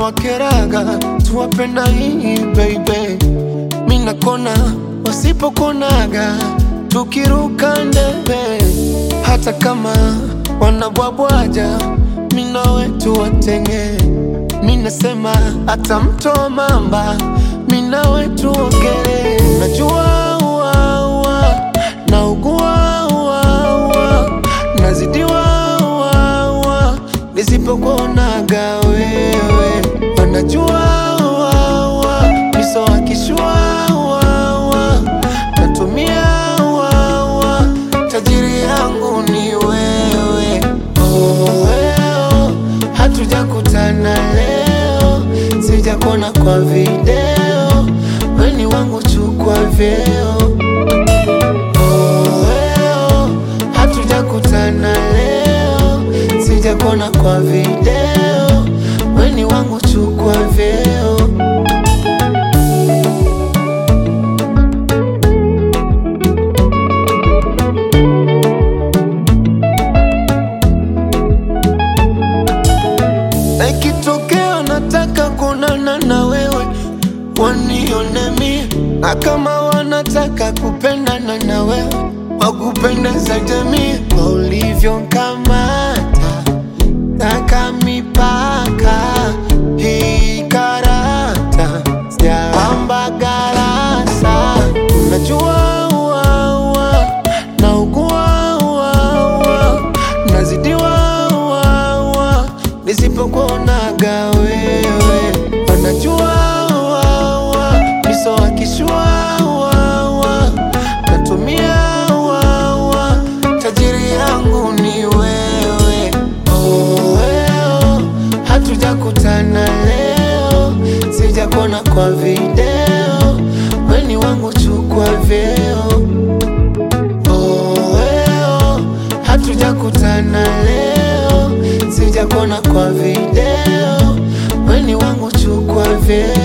wakeraga tuwapenda hii baby mina kona wasipokonaga tukiruka ndebe hata kama wanabwabwaja mina wetu watenge minasema hata mto mamba mina wetu ogere najua uaua naugua uaua nazidiwa uaua nisipokuonaga wewe wanajua uaua miso wakishua uaua natumia uaua tajiri yangu ni wewe oh, weo hatujakutana leo sijakona kwa video weni wangu chukwa vyeo oh, weo hatujakutana leo sijakona kwa video weni wangu chukwa vyeo na ikitokea nataka kuonana na wewe wanione mie, na kama wanataka kupendana na wewe wakupendeza jamii kwa ulivyonkamata taka mipaka hii karata sijapamba garasa unajua uaua na ugua uaua nazidiwa uaua nisipokuonaga wewe wanajua uaua miso wakishua uaua natumia uaua tajiri yangu ni wewe oh, weo hatujakutana leo sijakona kwa video weni wangu chukwa vyeo oh, weo hatujakutana leo sijakona kwa video weni wangu chukwa vyeo